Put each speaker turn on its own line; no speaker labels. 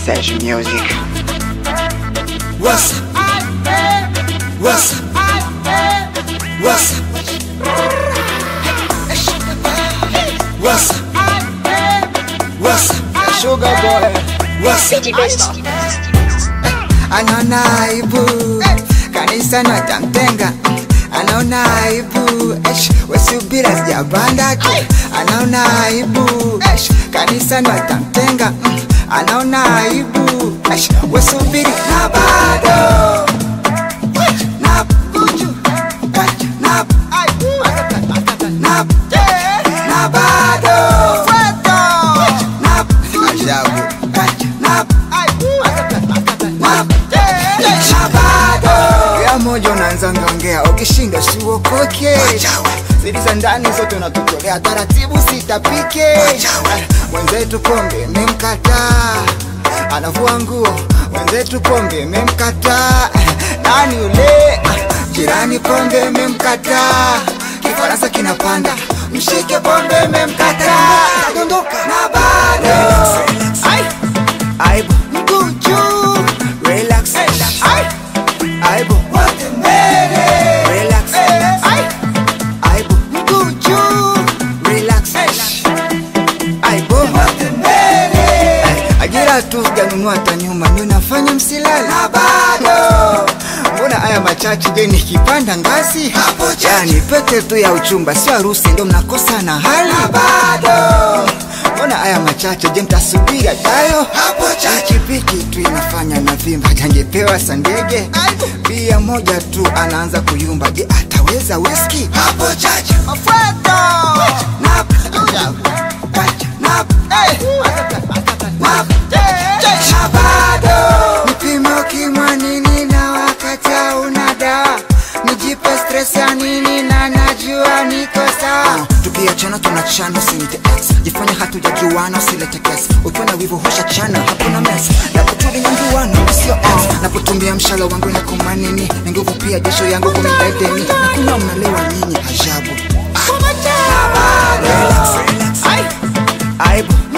Sage Music.
What's up? What's up? What's up? What's up? What's up?
Sugar boy.
What's up? Anaona aibu kanisa natamtenga, anaona aibu Esh, wasubira sijapanda tu, anaona aibu Esh, kanisa natamtenga, mm, anaona aibu Esh, wasubiri na bado na buju na na na bado na ajabu na na bado ya moja unaanza ngongea ukishinda siuokoke zidi za ndani zote unatutolea taratibu sitapike mwenzetu pombe memkataa anavua nguo mwenzetu pombe memkataa nani ule jirani pombe memkataa kifaransa kinapanda mshike pombe memkataa dondoka na bado Ai. aibu mguu juu relax Ai. aibu wote mbele relax Ai. aibu mguu juu relax aibu wote mbele ajira tu sijanunua hata nyuma ni unafanya msilala na bado mbona haya machache je nikipanda ngazi hapo yani pete tu ya uchumba sio harusi ndo mnakosa na hali na bado mbona haya machache je mtasubiri ajayo hapo chache piki tu inafanya na vimba jangepewa sandege bia moja tu anaanza kuyumba je ataweza whisky hapo chache mafuata na na na bado nipime ukimwa nini na wakati una dawa nijipe stress ya nini na najua niko sawa tukiachana tunachana usinite ex jifanya hatujajuana usilete kesi ukiwa na wivu hosha chana hakuna mess napotuli nyanguana sio ex napotumbia mshala wangu na kumanini na nguvu pia jasho yangu kumidedeni na kuna mnalewa nyinyi ajabu ah. Relax, relax. Ai. aibu